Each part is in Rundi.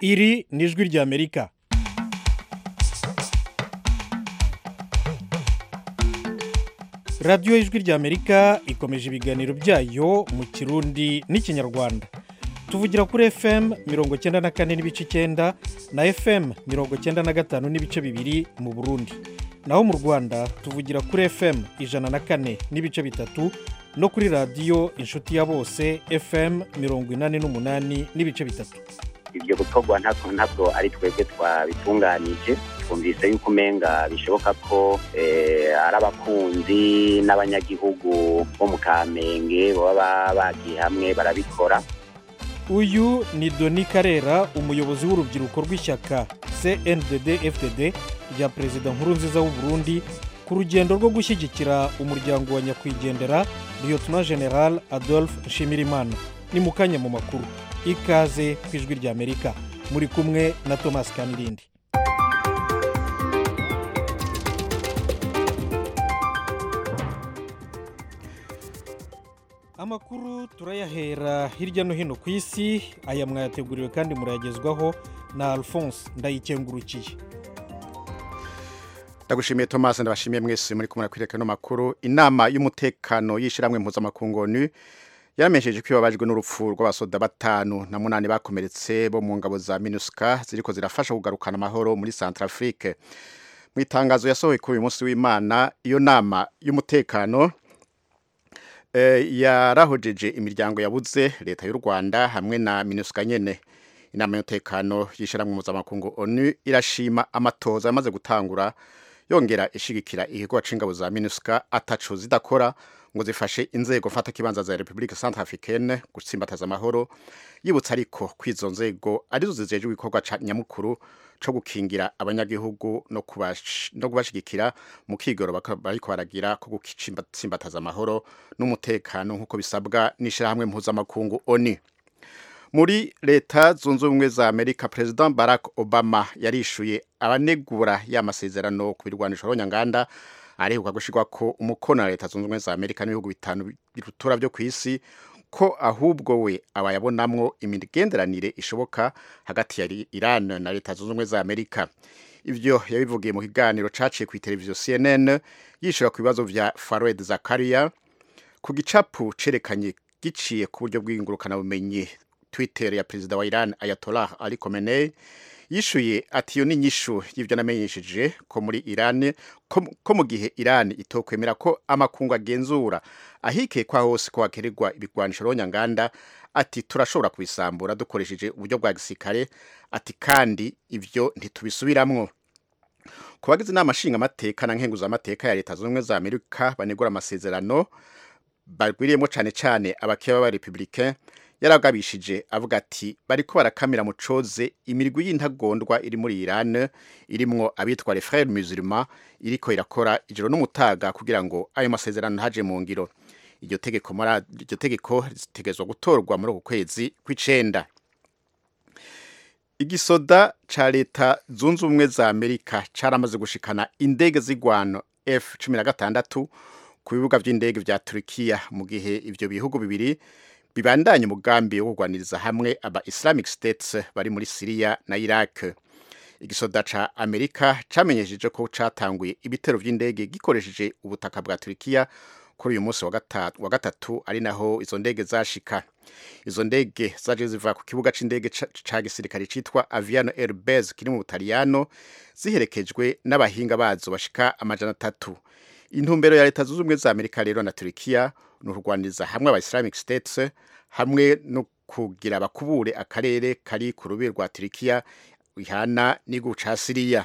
iri ni ijwi ry'amerika radiyo ijwi ry'amerika ikomeje ibiganiro byayo mu kirundi n'ikinyarwanda tuvugira kuri fm mirongo icyenda na kane n'ibice icyenda na fm mirongo icyenda na gatanu n'ibice bibiri mu burundi naho mu rwanda tuvugira kuri fm ijana na kane n'ibice bitatu no kuri radiyo inshuti ya bose fm mirongo inani n'umunani n'ibice bitatu ibyo gukorwa ntabwo ntabwo ari twebwe twabitunganije twumvise yuko umenga bishoboka ko ari abakunzi n'abanyagihugu bo mu kamenge baba bagiye hamwe barabikora uyu ni doni karera umuyobozi w'urubyiruko rw'ishyaka cndd fdd rya perezida nkurunziza w'u Burundi ku rugendo rwo gushyigikira umuryango wa nyakwigendera liyotona general adolphe nshimirimana ni mu kanya mu makuru ikaze ku ijwi ry'amerika muri kumwe na thomas kanirindi amakuru turayahera hirya no hino ku isi aya mwayateguriwe kandi murayagezwaho na alphonse ndayikengurukiye ndagushimiye thomas ndabashimiye mwese muri kumwe kwereka no makuru inama y'umutekano y'ishyirahamwe mpuzamakungu onu yaramenyesheje ko ibabajwe n'urupfu rw'abasoda batanu na munani bakomeretse bo mu ngabo za minuska ziriko zirafasha kugarukana amahoro muri centrafrique mu itangazo yasohoye kuri uyu munsi w'imana iyo nama y'umutekano yarahojeje imiryango yabuze leta y'u rwanda hamwe na minuska nyene inama y'umutekano y'ishyirahamwe mpuzamakungu onu irashima amatoza yamaze gutangura yongera ishigikira ikigo c'ingabo za minuska ataco zidakora ngo zifashe inzego mfata kibanza za Republika Centrafricaine gutsimbataza amahoro yibutsa ariko kwizo nzego arizo zijeje igikorwa ca nyamukuru co gukingira abanyagihugu no kubash no kubashigikira mu kigoro bariko baragira ko gutsimbataza amahoro n'umutekano nkuko bisabwa n'ishirahamwe mpuzamakungu ONU muri leta zunze ubumwe za amerika president barack obama yarishuye abanegura y'amasezerano ku birwanisho ronyanganda arehuka gushirwa ko umukono na leta zunze ubumwe za amerika n'ibihugu bitanu birutura byo ku isi ko ahubwo we abayabonamwo imigenderanire ishoboka hagati ya iran na leta zunze ubumwe za amerika ivyo yabivugiye mu kiganiro caciye ku televiziyo cnn yishura ku bibazo vya faroed zakaria ku gicapu cerekanye giciye ku buryo bw'ingurukanabumenyi twitter ya perezida wa iran ayatollah ali khomeini yishuye ati iyo ni inyishu y'ibyo namenyesheje ko muri iran ko mu gihe iran itokwemera ko amakungu agenzura ahikekwa hose ko hakenerwa ibigwanisho ronyanganda ati turashobora kubisambura dukoresheje uburyo bwa gisirikare ati kandi ibyo ntitubisubiramwo ku bagize inama nshingamateka na nkenguzamateka ya leta zunze ubumwe za amerika banegura amasezerano bagwiriyemo cyane cyane abakeba b'abarepublicain yaragabishije avuga ati bariko barakamira mu coze imirwi y'intagondwa iri muri Iran irimwo abitwa les frères musulmans iriko irakora ijoro n'umutaga kugira ngo ayo masezerano ntaje mu ngiro iryo tegeko mara iryo tegeko ritegezwa gutorwa muri uku kwezi kw'icenda igisoda ca leta zunze ubumwe za Amerika caramaze gushikana indege z'igwano F16 ku bibuga vy'indege vya Turkiya mu gihe ivyo bihugu bibiri bibandanye umugambi wo kurwaniriza hamwe aba Islamic States bari muri Syria na Iraq igisoda ca Amerika camenyesheje ko catanguye ibitero vy'indege gikoresheje ubutaka bwa Turkiya kuri uyu munsi wa gatatu wa gatatu ari naho izo ndege zashika izo ndege zaje ziva ku kibuga c'indege ca gisirikare citwa Aviano Air Base kiri mu Butaliyano ziherekejwe n'abahinga bazo bashika amajana atatu intumbero ya leta zunze ubumwe za Amerika rero na Turkiya ni ukurwaniriza hamwe aba Islamic States hamwe no kugira bakubure akarere kari ku rubi rwa Turkiya ihana n'igihugu ca Syria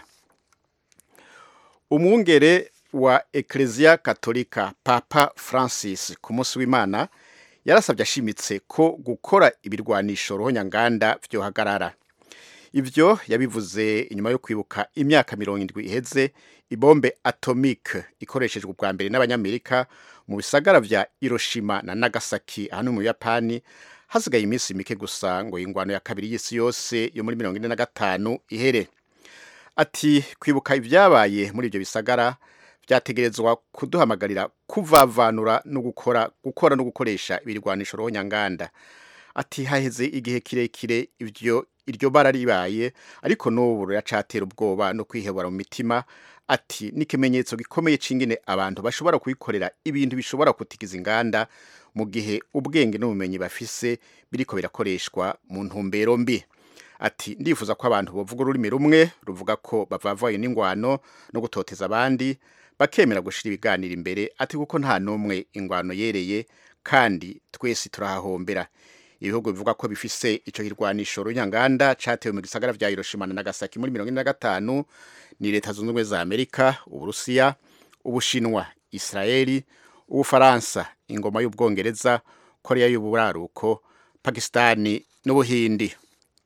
umwungere wa Ecclesia Katolika Papa Francis ku munsi w'Imana yarasabye ashimitse ko gukora ibirwanisho rohonyanganda vyohagarara ivyo yabivuze inyuma yo kwibuka imyaka mirongo indwi iheze ibombe atomique ikoreshejwe ubwa mbere n'abanyamerika mu bisagara vya Hiroshima na Nagasaki hano mu Yapani hasigaye iminsi mike gusa ngo ingwano ya kabiri y'isi yose yo muri mirongo ine na gatanu ihere ati kwibuka ibyabaye muri ibyo bisagara byategerezwa kuduhamagarira kuvavanura no gukora gukora no gukoresha ibirwanisho rohonyanganda ati haheze igihe kirekire ivyo iryo bara ribaye ariko n'ubu riracatera ubwoba no kwihebura mu mitima ati ni ikimenyetso gikomeye c'ingene abantu bashobora kubikorera ibintu bishobora kutigiza inganda mu gihe ubwenge n'ubumenyi bafise biriko birakoreshwa mu ntumbero mbi ati ndifuza ko abantu bavuga ururimi rumwe ruvuga ko bavavaye n'ingwano no gutoteza abandi bakemera gushira ibiganiro imbere ati kuko nta n'umwe ingwano yereye kandi twese turahahombera ibihugu bivuga ko bifise ico kirwanisho runyanganda catewe mu gisagara vya Hiroshima na Nagasaki muri 1945 ni leta zunze ubumwe za Amerika Uburusiya Ubushinwa Israeli Ubufaransa ingoma y'Ubwongereza Korea y'Uburaruko Pakistani n'Ubuhindi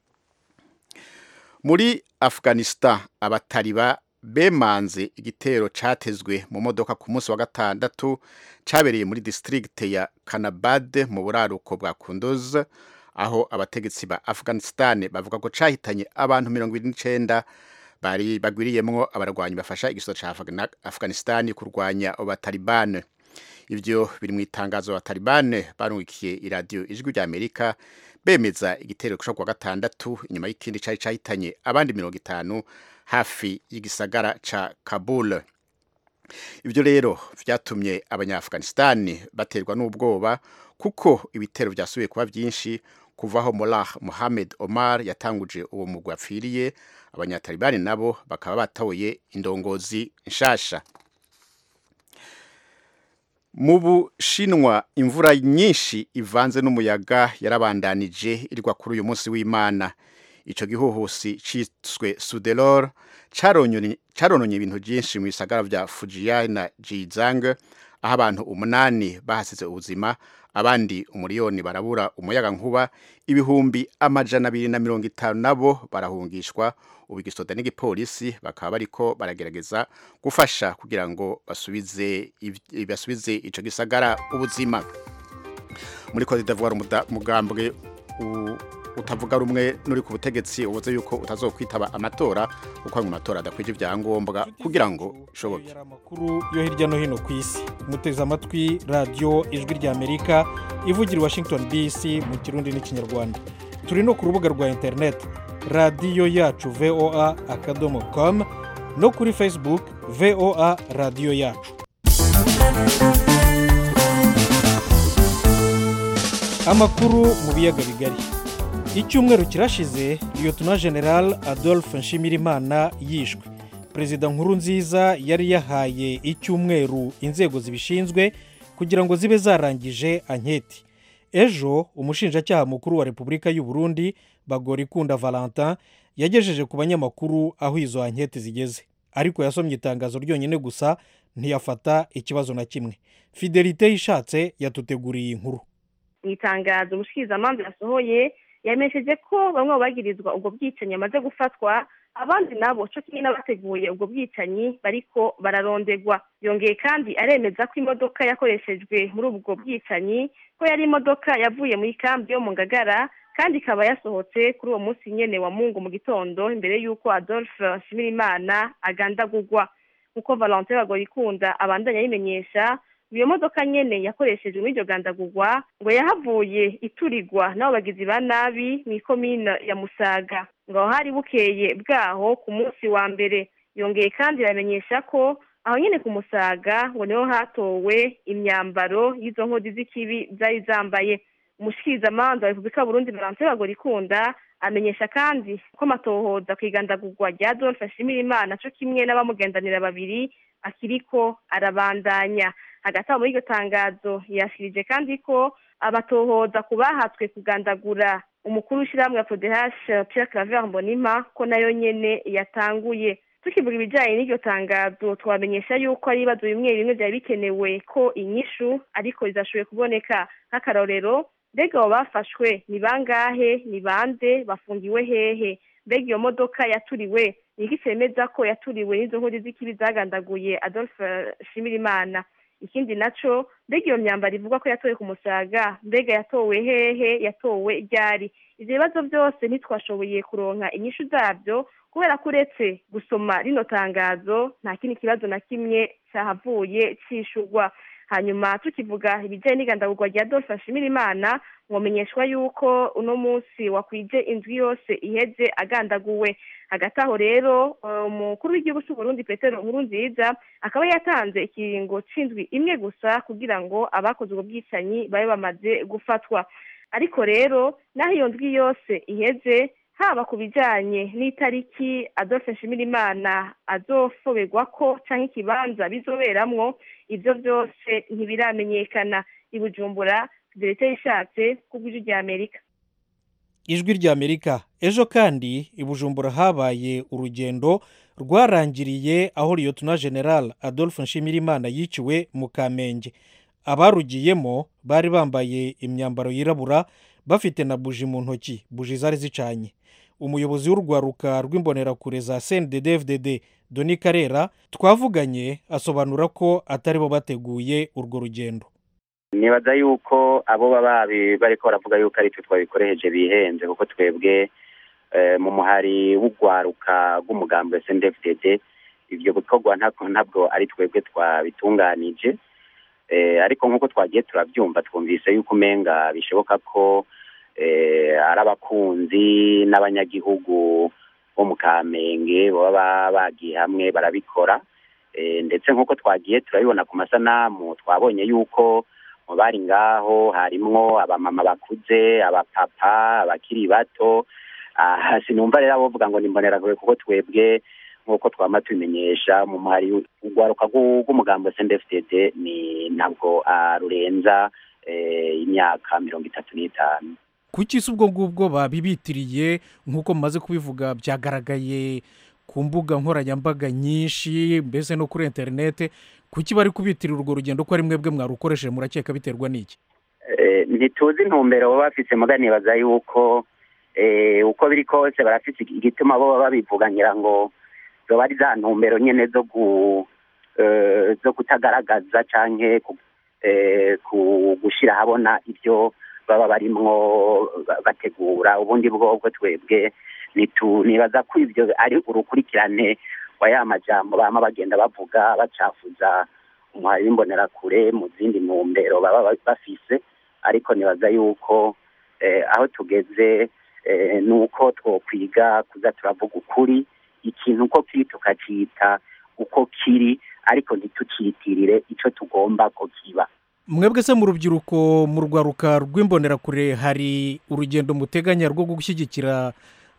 muri Afghanistan abatariba bemanze igitero catezwe mu modoka ku munsi wa gatandatu cabereye muri district ya Kanabad mu buraruko bwa Kunduz aho abategetsi ba Afghanistan bavuga ko cahitanye abantu 29 bari bagwiriyemwo abarwanyi bafasha igisoto ca Afghanistan kurwanya abataliban ivyo biri mu itangazo abataliban barungikiye iradiyo ijwi rya Amerika bemeza igitero cyo kuwa gatandatu inyuma y'ikindi cari cahitanye abandi 50 hafi y'igisagara ca Kabul ibyo rero vyatumye abanyafghanistan baterwa n'ubwoba kuko ibitero vyasubiye kuba byinshi kuvaho Mullah Mohammed Omar yatanguje uwo mugwi apfiriye abanyatalibani nabo bakaba batoye indongozi nshasha mu bushinwa imvura nyinshi ivanze n'umuyaga yarabandanije irwa kuri uyu munsi w'imana ico gihuhusi ciswe Sudelor carononye ibintu byinshi mu bisagara vya Fujian na Jizang aho abantu umunani bahasize ubuzima abandi umuriyoni barabura umuyaga nkuba ibihumbi amajana abiri na mirongo itanu nabo barahungishwa ubu igisoda n'igipolisi bakaba bariko baragerageza gufasha kugira ngo basubize basubize ico gisagara ubuzima muri Cote d'Ivoire umugambwe utavuga rumwe nuri ku butegetsi ubuze yuko utazokwitaba amatora kuko mu matora adakwije ibyangombwa kugira ngo ishoboke amakuru yo hirya no hino ku isi muteze amatwi radiyo ijwi rya amerika ivugira washington dc mu kirundi n'ikinyarwanda turi no ku rubuga rwa interineti radiyo yacu voa akadomo com no kuri facebook voa radiyo yacu amakuru mu biyaga bigari icyumweru kirashize liyotona general adolphe nshimirimana yishwe perezida nkuru nziza yari yahaye icyumweru inzego zibishinzwe kugira ngo zibe zarangije anketi ejo umushinjacyaha mukuru wa repubulika y'u Burundi bagorikunda valentin yagejeje ku banyamakuru aho izo anketi zigeze ariko yasomye itangazo ryonyine gusa ntiyafata ikibazo na kimwe fidelite yishatse yatuteguriye inkuru mu itangazo umushikirizamanza yasohoye yamesheje ko bamwe mu bagirizwa ubwo bwicanyi bamaze gufatwa abandi nabo cyo kimwe n'abateguye ubwo bwicanyi bariko bararondegwa yongeye kandi aremeza ko imodoka yakoreshejwe muri ubwo bwicanyi ko yari imodoka yavuye muri kambi yo mu ngagara kandi ikaba yasohotse kuri uwo munsi nyene wa mungu mu gitondo imbere y'uko adolphe nshimirimana agandagurwa nk'uko valentin bagorikunda abandanya ayimenyesha iyo modoka nyene yakoreshejwe muri iryo gandagurwa ngo yahavuye iturigwa n'abo bagizi ba nabi mu ikomine ya musaga ngo aho hari bukeye bwaho ku munsi wa mbere yongeye kandi iramenyesha ko aho nyene ku musaga ngo niho hatowe imyambaro y'izo nkodi z'ikibi zari zambaye umushikirizamanza wa repubulika burundi valentin bagorikunda amenyesha kandi ko amatohoza ku igandagurwa rya adolphe nshimirimana co kimwe n'abamugendanira babiri akiriko arabandanya hagati aho muri iryo tangazo yashirije kandi ko abatohoza ku bahatswe kugandagura umukuru w'ishyirahamwe ya prodehashe pierre claver mbonima ko nayo nyene yatanguye tukivuga ibijyanye n'iryo tangazo twamenyesha yuko ari ibibazo bimwe bimwe byari bikenewe ko inyishu ariko rizashoboye kuboneka nk'akarorero mbega abo bafashwe ni bangahe ni bande bafungiwe hehe mbega iyo modoka yaturiwe ni iki cyemeza ko yaturiwe n'izo nkuru z'ikibi zagandaguye adolphe shimirimana ikindi naco mbega iyo myambaro ivuga ko yatowe ku musaga mbega yatowe hehe yatowe ryari ivyo bibazo byose ntitwashoboye kuronka inyishu zabyo kubera ko uretse gusoma rino tangazo nta kindi kibazo na kimwe cyahavuye cishurwa hanyuma tukivuga ibijyanye n'igandagurwa rya Adolphe Nshimirimana mwomenyeshwa yuko uno munsi wakwije indwi yose iheze agandaguwe hagati aho rero umukuru w'igihugu cy'u Burundi Petero Nkurunziza akaba yatanze ikiringo c'indwi imwe gusa kugira ngo abakoze ubwo bwicanyi babe bamaze gufatwa ariko rero naho iyo ndwi yose iheze haba ku bijyanye n'itariki Adolphe Nshimirimana azofoberwa ko cyangwa ikibanza bizoberamwo ibyo byose ntibiramenyekana i Bujumbura leta yishatse ku bw'ijwi rya amerika ijwi rya amerika ejo kandi i bujumbura habaye urugendo rwarangiriye aho liyotona general adolphe nshimirimana yiciwe mu kamenge abarugiyemo bari bambaye imyambaro yirabura bafite na buji mu ntoki buji zari zicanye umuyobozi w'urwaruka rw'imbonerakure za cndddfdd doni karera twavuganye asobanura ko atari bo bateguye urwo rugendo nibaza yuko abo baba bariko baravuga yuko ari twe twabikoresheje bihenze kuko twebwe mu muhari w'urwaruka rw'umugambi wa sndfdd ibyo gukorwa ntabwo ari twebwe twabitunganije ariko nk'uko twagiye turabyumva twumvise yuko umenga bishoboka ko ari abakunzi n'abanyagihugu bo mu kamenge baba bagiye hamwe barabikora ndetse nk'uko twagiye turabibona ku masanamu twabonye yuko mu bari ngaho harimwo abamama bakuze abapapa abakiri bato sinumva rero bavuga ngo nimbonerakure kuko twebwe nk'uko twama tubimenyesha mu muhari urwaruka rw'umugambi wa sndfdd ni ntabwo rurenza imyaka mirongo itatu n'itanu kuki se ubwo ngubwo babibitiriye nk'uko mumaze kubivuga byagaragaye ku mbuga nkoranyambaga nyinshi mbese no kuri interinete kuki bari kubitirira urwo rugendo ko ari mwebwe mwarukoresheje murakeka biterwa n'iki ntituzi intumbero baba bafite muganibaza yuko uko biri kose barafite igituma bo baba babivuga ngira ngo zoba ari za ntumbero nyine zo kutagaragaza cyangwa gushyira ahabona ibyo baba barimwo bategura ubundi bwobwo twebwe nibaza ko ibyo ari urukurikirane wa ya majambo bama bagenda bavuga bacafuza umuhari w'imbonerakure mu zindi ntumbero baba bafise ariko nibaza yuko aho tugeze ni uko twokwiga kuza turavuga ukuri ikintu uko kiri tukacyita uko kiri ariko ntitukitirire icyo tugomba ko kiba mwebwe se mu rubyiruko mu rwaruka rw'imbonerakure hari urugendo muteganya rwo gushyigikira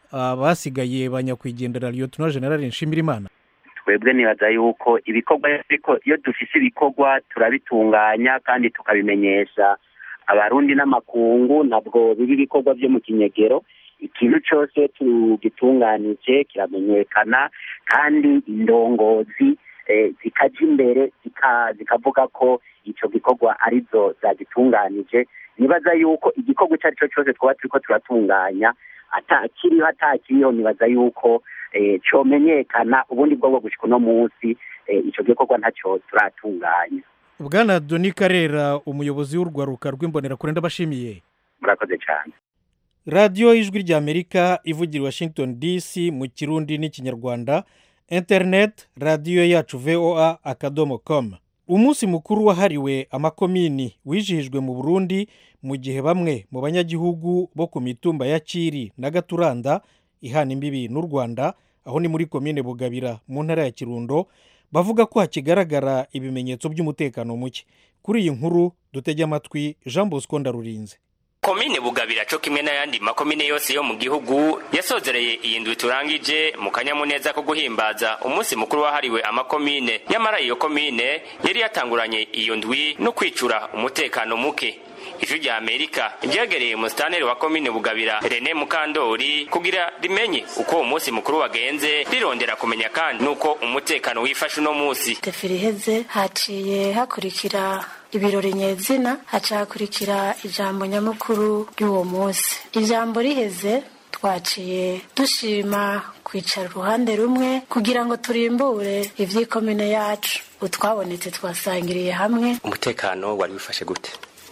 abasigaye ba nyakwigendera liyotona generale nshimirimana twebwe nibaza yuko ibikorwa iyo dufise ibikorwa turabitunganya kandi tukabimenyesha abarundi n'amakungu ntabwo biri ibikorwa byo mu kinyegero ikintu cyose tugitunganije kiramenyekana kandi indongozi zikajya imbere zikavuga ko icyo gikorwa arizo zagitunganije nibaza yuko igikorwa icyo ari cyo cyose twaba turi ko turatunganya atakiriho atakiriho nibaza yuko cyomenyekana ubundi bwo gushyika uno munsi icyo gikorwa ntacyo turatunganya bwana doni karera umuyobozi w'urwaruka rw'imbonerakure ndabashimiye murakoze cyane radiyo y'ijwi ry'amerika ivugira washington dc mu kirundi n'ikinyarwanda interineti radiyo yacu voa akadomo komu umunsi mukuru wahariwe amakomini wijihijwe mu burundi mu gihe bamwe mu banyagihugu bo ku mitumba ya kiri na gaturanda ihana imbibi n'u rwanda aho ni muri komine bugabira mu ntara ya kirundo bavuga ko hakigaragara ibimenyetso by'umutekano muke kuri iyi nkuru dutege amatwi jean bosco ndarurinze komine bugabira cyo kimwe n'ayandi makomine yose yo mu gihugu yasozereye iyi ndwi turangije mu kanyamuneza ko guhimbaza umunsi mukuru wahariwe amakomine nyamara iyo komine yari yatanguranye iyo ndwi no kwicura umutekano muke ijwi rya amerika ryegereye umusitaneri wa komine bugabira rene mukandori kugira rimenye uko uwo munsi mukuru wagenze rirondera kumenya kandi n'uko umutekano wifashe uno munsi deferi iheze haciye hakurikira ibirori nyezina haca hakurikira ijambo nyamukuru ry'uwo munsi ijambo riheze twaciye dushima kwicara uruhande rumwe kugira ngo turimbure iby'ikomine yacu utwabonetse twasangiriye hamwe umutekano wari wifashe gute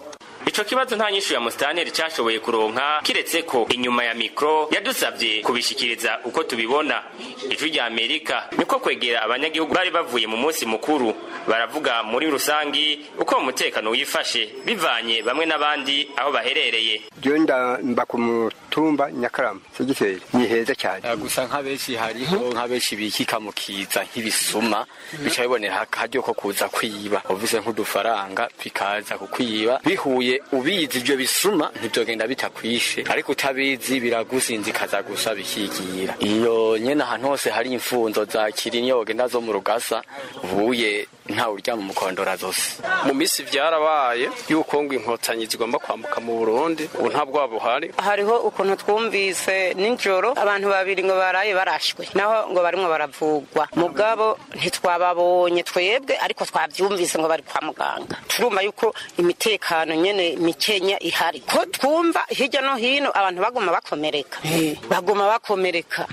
ico kibazo nta nyishu ya musitanteri cashoboye kuronka kiretse ko inyuma ya mikro yadusavye kubishikiriza uko tubibona ijwi rya amerika niko kwegera abanyagihugu bari bavuye mu munsi mukuru baravuga muri rusangi uko umutekano wifashe bivanye bamwe n'abandi aho baherereye genda mba ku mutumba nyakarama segiteri ni heza cyane gusa nk'abenshi hariho nk'abenshi bikika mu kiza nk'ibisuma bica bibonera akaryo ko kuza kwiba uvuze nk'udufaranga bikaza kukwiba bihuye ubizi ibyo bisuma ntibyogenda bitakwishe ariko utabizi biragusinzikaza gusa bikigira iyo nyene ahantu hose hari imfunzo za kirinyo wogenda zo mu rugasa ubuye ntawe uryama umukondora zose mu minsi vyarabaye yuko ngo inkotanyi zigomba kwambuka mu burundi ubu nta bwabo buhari hariho ukuntu twumvise nijoro abantu babiri ngo baraye barashwe naho ngo barimwo baravugwa mugabo ntitwababonye twebwe ariko twavyumvise ngo bari kwa muganga turumva yuko imitekano nyene mikenya ihari ko twumva hirya no hino abantu baguma bakomereka baguma bakomereka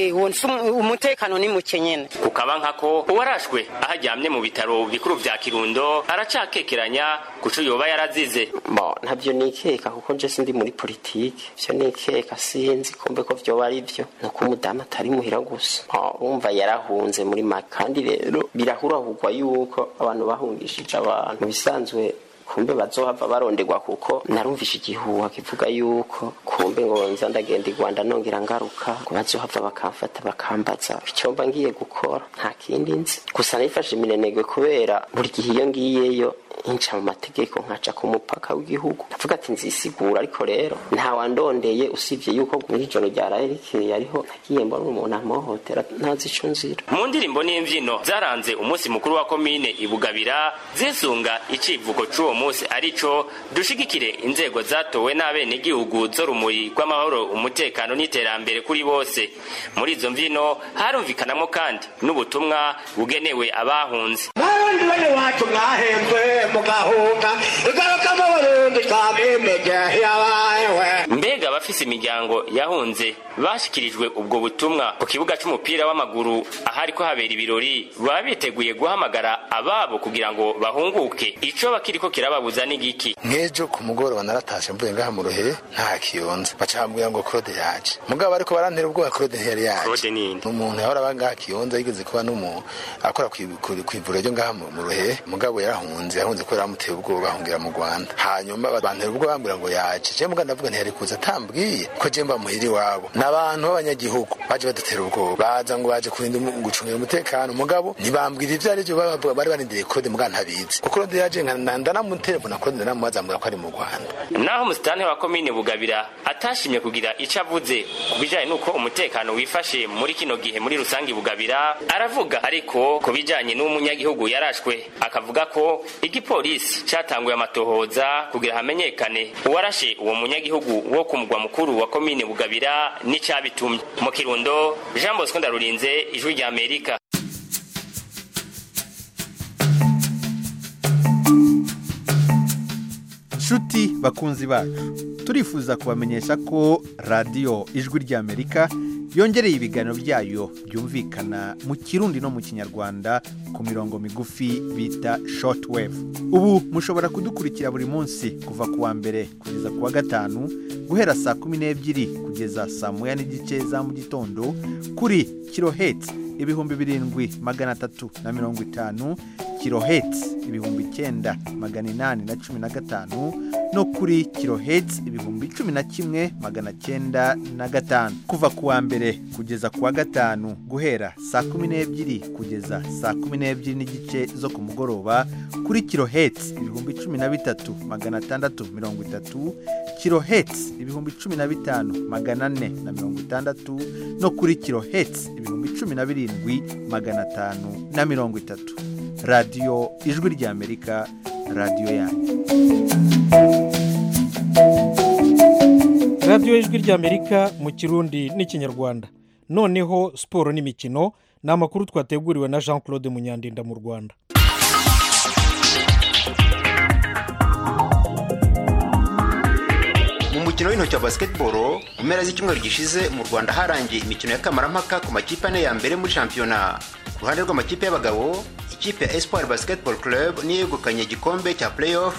umutekano ni muke nyene kukaba nkako uwarashwe aho aryamye mu bitaro bikuru vya kirundo aracakekeranya kuco yoba yarazize bo ntabyo nikeka kuko nje sindi muri politike vyo nikeka sinzi kumbe ko vyoba ari vyo nuko umudamu atari muhira gusa urumva yarahunze muri make kandi rero birahurahurwa yuko abantu bahungishije abantu bisanzwe kumbe bazohava baronderwa kuko narumvishe igihuha kivuga yuko kumbe ngo nza ndagenda i rwanda nongera ngaruka ngo bazohava bakamfata bakambaza icyo mba ngiye gukora nta kindi nzi gusa nayifashe iminenegwe kubera buri gihe iyo ngiyeyo inca mu mategeko nkaca ku mupaka w'igihugu ndavuga ati nzisigura ariko rero ntawandondeye usibye yuko muri ijoro ryaraye rikeye ariho nagiye mbona umuntu amuhohotera ntazi ico nzira mu ndirimbo n'imvyino zaranze umunsi mukuru wa komine ibugabira zisunga icivugo c'uwo munsi arico dushigikire inzego zatowe n'abenegihugu zo rumuri rw'amahoro umutekano n'iterambere kuri bose muri izo mvyino harumvikanamwo kandi n'ubutumwa bugenewe abahunze barundi bene wacu mwahembwe mugahunga igarukamo burundi twamimeje yabayewe mbega abafise imiryango yahunze bashikirijwe ubwo butumwa ku kibuga c'umupira w'amaguru ahari ko habera ibirori baba biteguye guhamagara ababo kugira ngo bahunguke ico bakiriko kirababuza n'igiki nk'ejo ku mugoroba naratashe mvuye ngaha mu ruhere nta kiyonza bacambwira ngo claude yaje mugabo ariko barantera ubwoba claude ntiyari yaje claude ninde umuntu yahora aba ngaha kiyonza yigeze kuba n'umuntu akora kw'ivuriro ryo ngaha mu ruhere mugabo yarahunze yahunze kubera bamuteye ubwoba bahungira mu rwanda hanyuma bantera ubwoba bambwira ngo yaje je mugabo ndavuga ntiyari kuza atambwiye ko je mba muhiri iwabo n'abantu b'abanyagihugu baje badutera ubwoba baza ngo baje kurinda gucungira umutekano mugabo ntibambwira ivyo ari byo bari barindiriye claude mugabo ntabizi kuko claude yaje ndanamutelefona claude ndanamubaza ambwira ko ari mu rwanda naho umusitani wa komine bugabira atashimye kugira ico avuze ku bijanye n'uko umutekano wifashe muri kino gihe muri rusange bugabira aravuga ariko ku bijanye n'umunyagihugu yarashwe akavuga ko igipolisi catanguye amatohoza kugira hamenyekane uwarashe uwo munyagihugu wo ku mugwa mukuru wa komine bugabira n'icabitumye mu kirundo jean bosco ndarurinze ijwi rya amerika nshuti bakunzi bacu turifuza kubamenyesha ko radiyo ijwi ry'amerika yongereye ibiganiro byayo byumvikana mu kirundi no mu kinyarwanda ku mirongo migufi bita shortwave ubu mushobora kudukurikira buri munsi kuva ku wa mbere kugeza ku wa gatanu guhera saa kumi n'ebyiri kugeza saa moya n'igice za mu gitondo kuri kirohetsi ibihumbi birindwi magana atatu na mirongo itanu kirohetsi ibihumbi icyenda magana inani na cumi na gatanu no kuri kirohetsi ibihumbi cumi na kimwe magana cyenda na gatanu kuva ku wa mbere kugeza ku wa gatanu guhera saa kumi n'ebyiri kugeza saa kumi n'ebyiri n'igice zo ku mugoroba kuri kirohetsi ibihumbi cumi na bitatu magana atandatu mirongo itatu kirohetsi ibihumbi cumi na bitanu magana ane na mirongo itandatu no kuri kirohetsi ibihumbi cumi na birindwi magana atanu na mirongo itatu radiyo ijwi ry'amerika radiyo yanyu radiyo ijwi ry'amerika mu kirundi n'ikinyarwanda noneho siporo n'imikino ni amakuru twateguriwe na jean claude munyandinda mu rwanda mu mukino w'intoki wa basketball mu mpera z'icyumweru gishize mu rwanda harangiye imikino y'akamaramaka ku makipe ane ya mbere muri shampiyona ku ruhande rw'amakipe y'abagabo ikipe ya espoir basketball club niyo yegukanye igikombe cya playoff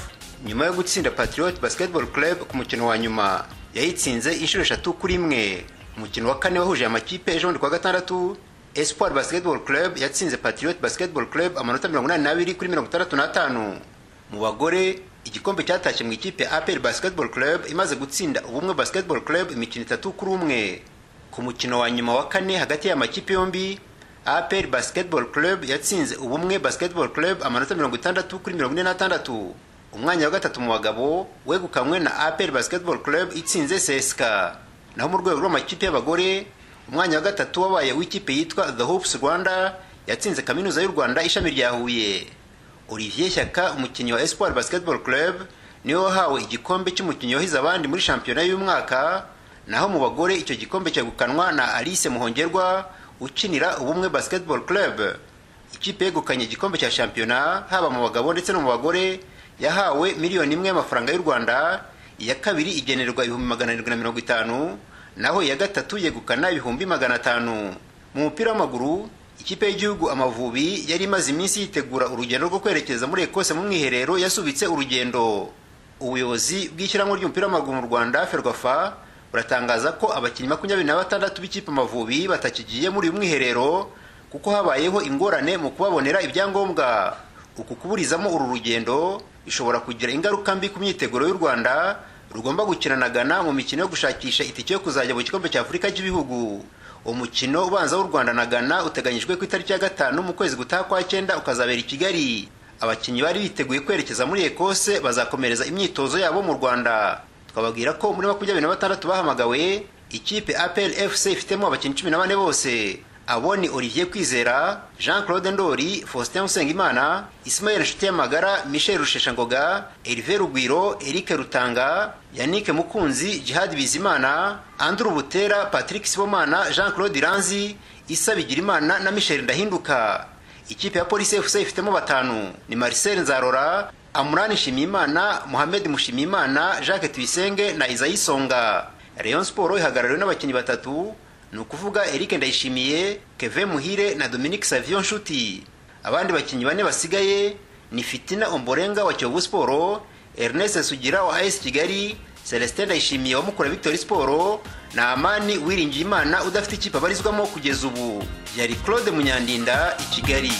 nyuma yo gutsinda patriot basketball club ku mukino wa nyuma yayitsinze inshuro eshatu kuri imwe umukino wa kane wahuje amakipe ejo bundi kuwa gatandatu espoir basketball club yatsinze patriot basketball club amanota mirongo inani n'abiri kuri mirongo itandatu n'atanu mu bagore igikombe cyatashye mu ikipe apel basketball club imaze gutsinda ubumwe basketball club imikino itatu kuri umwe ku mukino wa nyuma wa kane hagati y'amakipe yombi apel basketball club yatsinze ubumwe basketball club amanota mirongo itandatu kuri mirongo ine n'atandatu umwanya wa gatatu mu bagabo wegukanywe na apel basketball club itsinze seska naho mu rwego rw'amakipe y'abagore umwanya wa gatatu wabaye w'ikipe yitwa the hopes rwanda yatsinze kaminuza y'u rwanda ishami rya huye olivier shyaka umukinnyi wa espoir basketball club niwe wahawe igikombe cy'umukinnyi wahize abandi muri shampiyona y'umwaka naho mu bagore icyo gikombe cyegukanwa na alice muhongerwa ukinira ubumwe basketball club ikipe yegukanye igikombe cya shampiyona haba mu bagabo ndetse no mu bagore yahawe miliyoni imwe y'amafaranga y'u rwanda iya kabiri igenerwa ibihumbi magana arindwi na mirongo itanu naho iya gatatu yegukana ibihumbi magana atanu mu mupira w'amaguru ikipe y'igihugu amavubi yari imaze iminsi yitegura urugendo rwo kwerekeza muri ekose mu mwiherero yasubitse urugendo ubuyobozi bw'ishyirahamwe ry'umupira w'amaguru mu rwanda ferwafa buratangaza ko abakinnyi makumyabiri na batandatu b'ikipe amavubi batakigiye muri uyu mwiherero kuko habayeho ingorane mu kubabonera ibyangombwa uku kuburizamo uru rugendo bishobora kugira ingaruka mbi ku myiteguro y'u rwanda rugomba gukina na Ghana mu mikino yo gushakisha itike yo kuzajya mu gikombe cya afurika cy'ibihugu umukino ubanza w'u rwanda na Ghana uteganyijwe ku itariki ya gatanu mu kwezi gutaha kwa cyenda ukazabera i kigali abakinnyi bari biteguye kwerekeza muri ekose bazakomereza imyitozo yabo mu rwanda twababwira ko muri makumyabiri na batandatu bahamagawe ikipe apl fc ifitemo abakinnyi cumi na bane bose abo ni olivier kwizera jean claude ndori faustin usengimana ismael nshuti michel rusheshangoga erive rugwiro eric rutanga yannick mukunzi jihad bizimana andrew butera patrick sibomana jean claude iranzi isa bigirimana na michel ndahinduka ikipe ya polisi fc ifitemo batanu ni marcel nzarora amurani nshimiyimana mohamed mushimiyimana jacques tuyisenge na isayi songa rayon sport ihagarariwe n'abakinnyi batatu ni ukuvuga eric ndayishimiye keve muhire na dominique savio nshuti abandi bakinnyi bane basigaye ni fitina omborenga wa kiyovu siporo ernest sugira wa as kigali celestin ndayishimiye wa mukura victory siporo na amani wiringiye imana udafite ikipe abarizwamo kugeza ubu yari claude munyandinda i kigali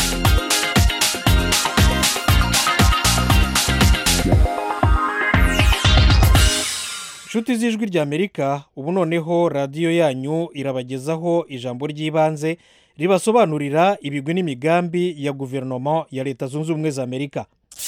inshuti z'ijwi ry'amerika ubu noneho radiyo yanyu irabagezaho ijambo ry'ibanze ribasobanurira ibigwi n'imigambi ya guverinoma ya leta zunze ubumwe za amerika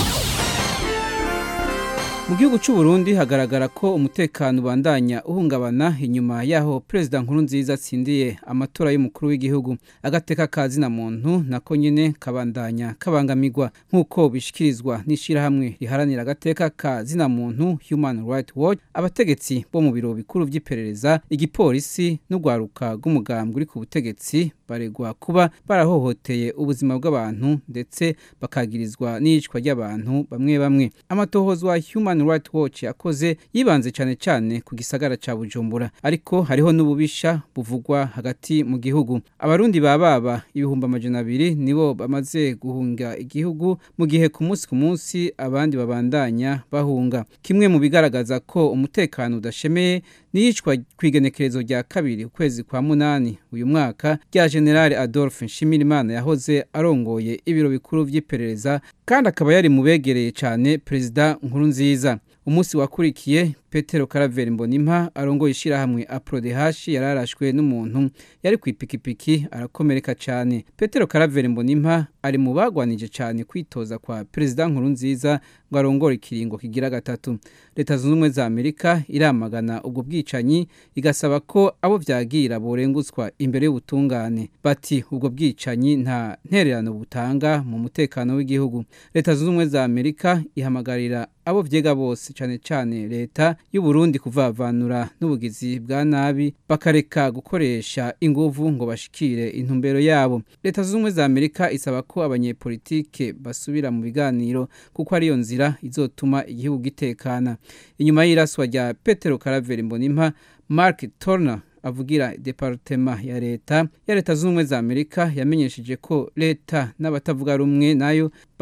mu gihugu cy'u Burundi hagaragara ko umutekano ubandanya uhungabana inyuma yaho perezida nkuru nziza atsindiye amatora y'umukuru w'igihugu agateka ka zina muntu nako nyine kabandanya kabangamirwa nk'uko bishyikirizwa n'ishyirahamwe riharanira agateka ka zina muntu human rights watch abategetsi bo mu biro bikuru by'iperereza igipolisi n'urwaruka rw'umugambwe uri ku butegetsi baregwa kuba barahohoteye ubuzima bw'abantu ndetse bakagirizwa n'iyicwa ry'abantu bamwe bamwe amatohozwa human rights watch yakoze yibanze cyane cyane ku gisagara cya bujumbura ariko hariho n'ububisha buvugwa hagati mu gihugu abarundi bababa ibihumbi amajana abiri nibo bamaze guhunga igihugu mu gihe ku munsi ku munsi abandi babandanya bahunga kimwe mu bigaragaza ko umutekano udashemeye n'iyicwa ku igenekerezo rya kabiri ukwezi kwa munani uyu mwaka rya generale adolphe nshimirimana yahoze arongoye ibiro bikuru by'iperereza kandi akaba yari mu begereye cyane perezida nkuru nziza umunsi wakurikiye petero karaveri mbonimpa arongoye ishyirahamwe aprodehashi yari arashwe n'umuntu yari ku ipikipiki arakomereka cyane petero karaveri mbonimpa ari mu bagwanije cyane kwitoza kwa perezida nkuru nziza ngo arongore ikiringo kigira gatatu leta zunze ubumwe za amerika iramagana ubwo bwicanyi igasaba ko abo byagira borengutswa imbere y'ubutungane bati ubwo bwicanyi nta ntererano butanga mu mutekano w'igihugu leta zunze ubumwe za amerika ihamagarira abo byega bose cyane cyane leta y'u Burundi kuvavanura n'ubugizi bwa nabi bakareka gukoresha inguvu ngo bashikire intumbero yabo leta zunze ubumwe za amerika isaba ko abanyepolitike basubira mu biganiro kuko ariyo nzira izotuma igihugu gitekana inyuma y'iraswa rya petero karaveri mbonimpa mark turner avugira departema ya leta ya leta zunze ubumwe za amerika yamenyesheje ko leta n'abatavuga rumwe nayo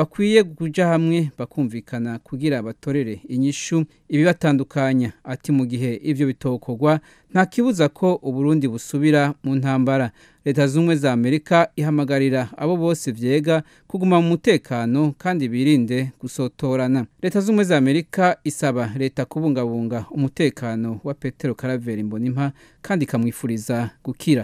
bakwiye kuja hamwe bakumvikana kugira batorere inyishu ibibatandukanya ati mu gihe ivyo bitokorwa nta kibuza ko uburundi busubira mu ntambara leta z'ubumwe za amerika ihamagarira abo bose vyega kuguma mu mutekano kandi birinde gusotorana leta z'ubumwe za amerika isaba leta kubungabunga umutekano wa petero karaveri mbonimpa kandi ikamwifuriza gukira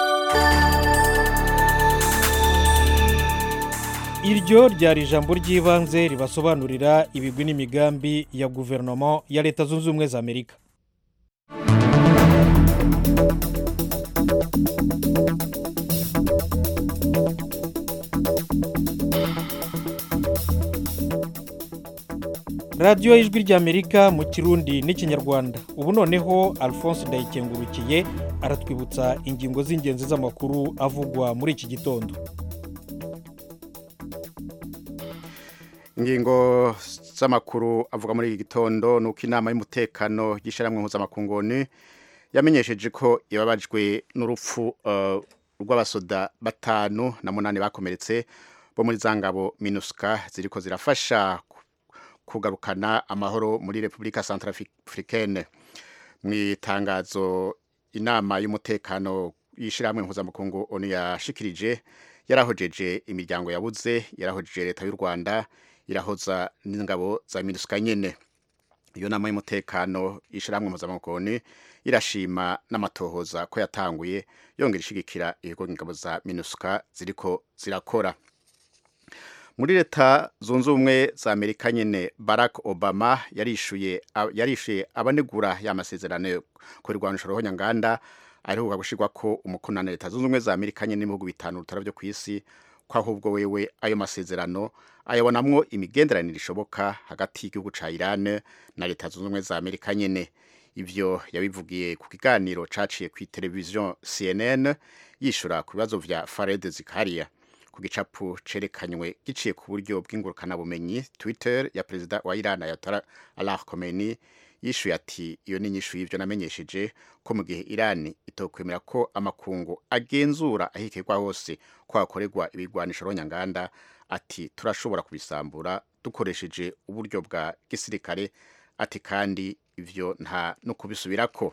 iryo ryari ijambo ry'ibanze ribasobanurira ibigwi n'imigambi ya guverinoma ya leta zunze ubumwe za amerika radiyo y'ijwi ry'amerika mu kirundi n'ikinyarwanda ubu noneho alphonse ndayikengurukiye aratwibutsa ingingo z'ingenzi z'amakuru avugwa muri iki gitondo ingingo z'amakuru avuga muri iki gitondo ni uko inama y'umutekano y'ishyirahamwe mpuzamakungu yamenyesheje ko yababajwe n'urupfu rw'abasoda batanu na munani bakomeretse bo muri za ngabo minuska ziriko zirafasha kugarukana amahoro muri repubulika santarafurikene mu itangazo inama y'umutekano y'ishyirahamwe mpuzamakungu onu yashikirije yarahojeje imiryango yabuze yarahojeje leta y'u rwanda irahoza n'ingabo za minuska nyene iyo nama y'umutekano y'ishyirahamwe mpuzamakungu irashima n'amatohoza ko yatanguye yongera ishigikira ibigo ingabo za minuska ziriko zirakora muri leta zunze ubumwe za amerika nyine barack obama yarishuye yarishuye abanegura y'amasezerano ku irwanisho rohonyanganda arihuga gushyirwa ko umukono na leta zunze ubumwe za amerika nyine n'ibihugu bitanu bitara byo ku isi ko ahubwo wewe ayo masezerano ayabonamwo imigenderanire ishoboka hagati y'igihugu ca Iran na leta zunze ubumwe za Amerika nyene ivyo yabivugiye ku kiganiro caciye ku televiziyo CNN yishura ku bibazo vya Fared Zikaria ku gicapu cerekanywe giciye ku buryo bw'ingurukana bumenyi Twitter ya perezida wa Iran Ayatollah Ali Khamenei yishuye ati iyo ni inyishu y'ivyo namenyesheje ko mu gihe Iran itokwemera ko amakungu agenzura ahikirwa hose ko hakorerwa ibigwanisho ronyanganda ati turashobora kubisambura dukoresheje uburyo bwa gisirikare ati kandi ivyo nta no kubisubirako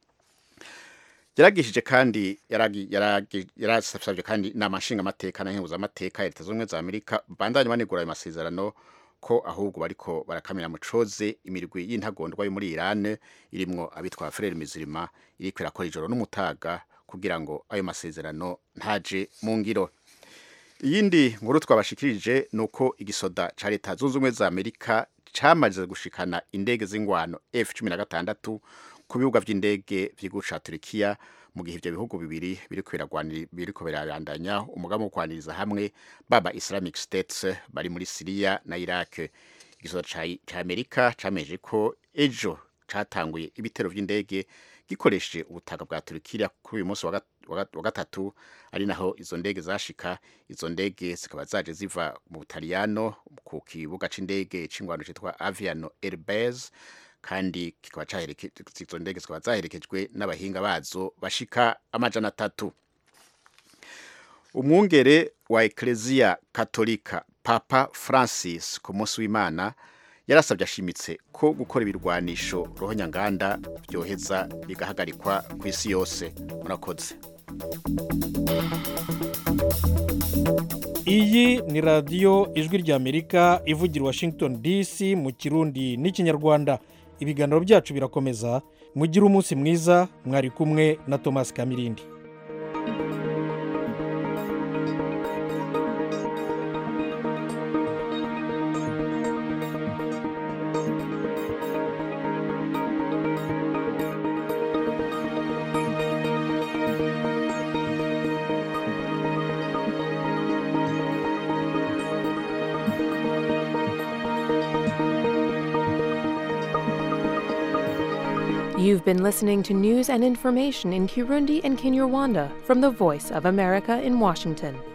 yaragishije kandi yarasabye kandi inama nshingamateka na nkenguzamateka ya leta z'ubumwe za amerika bandanye banegura ayo masezerano ko ahubwo bariko barakamira mucoze imirwi y'intagondwa yo muri Iran irimwo abitwa Frere Mizirima iriko irakora ijoro n'umutaga kugira ngo ayo masezerano ntaje mu ngiro iyindi nkuru twabashikirije nuko igisoda ca leta zunze ubumwe za Amerika camaze gushikana indege z'ingwano F16 ku bibuga vy'indege vy'igihugu ca Turkiya mu gihe ivyo bihugu bibiri biriko birabandanya umugambi wo kwaniriza hamwe baba Islamic States bari muri Syria na Iraq igisoda ca Amerika cameje ko ejo catanguye ibitero vy'indege gikoresheje ubutaka bwa Turkiya kuri uyu munsi wa gatatu ari naho izo ndege zashika izo ndege zikaba zaje ziva mu Butaliyano ku kibuga c'indege c'ingwano citwa Aviano Airbase kandi kikaba izo ndege zikaba zaherekejwe n'abahinga bazo bashika amajana atatu umwungere wa Ecclesia Katolika Papa Francis ku munsi w'Imana yarasabye ashimitse ko gukora ibirwanisho rohonyanganda byoheza bigahagarikwa ku isi yose murakoze iyi ni radiyo ijwi ry'amerika ivugira washington dc mu kirundi n'ikinyarwanda ibiganiro byacu birakomeza mugire umunsi mwiza mwari kumwe na thomas kamirindi You've been listening to news and information in Kirundi and Kinyarwanda from the Voice of America in Washington.